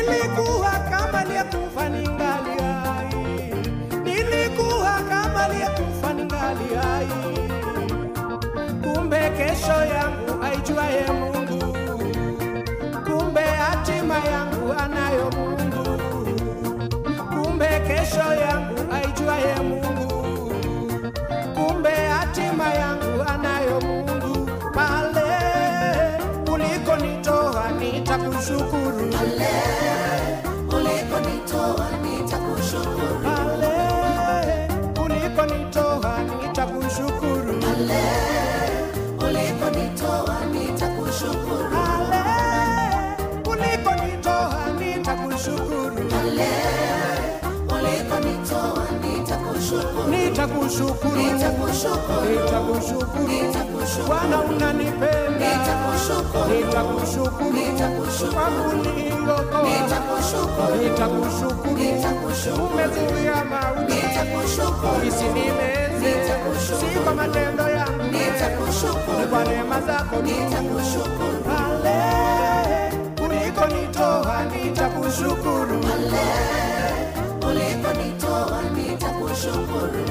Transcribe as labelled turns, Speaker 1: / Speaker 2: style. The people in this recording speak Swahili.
Speaker 1: Nilikuwa kama aliyekufa ningali hai, nilikuwa kama aliyekufa ningali hai. Kumbe kesho yangu aijuaye Mungu, kumbe hatima yangu anayo Mungu, kumbe kesho yangu aijuaye Mungu, kumbe hatima yangu anayo Mungu. Pale ulikonitoa nitakushukuru,
Speaker 2: ulikonitoa nitakushukuru,
Speaker 1: pale ulikonitoa nitakushukuru,
Speaker 2: ulikonitoa nitakushukuru,
Speaker 1: pale ulikonitoa nitakushukuru,
Speaker 2: ulikonitoa nitakushukuru,
Speaker 1: nitakushukuru,
Speaker 2: nitakushukuru,
Speaker 1: nitakushukuru.
Speaker 2: nitakushukuru,
Speaker 1: Bwana unanipenda,
Speaker 2: Nitakushukuru.
Speaker 1: nitakushukuru
Speaker 2: Nitakushukuru.
Speaker 1: kwa kuniokoa,
Speaker 2: nitakushukuru,
Speaker 1: nitakushukuru,
Speaker 2: Nitakushukuru.
Speaker 1: umezuia mauti
Speaker 2: nitakushukuru,
Speaker 1: isinimeze,
Speaker 2: Nitakushukuru.
Speaker 1: si kwa matendo yangu, ni
Speaker 2: nitakushukuru,
Speaker 1: kwa neema zako tu.
Speaker 2: nitakushukuru,
Speaker 1: Pale ulikonitoa nitakushukuru,
Speaker 2: ulikonitoa nitakushukuru,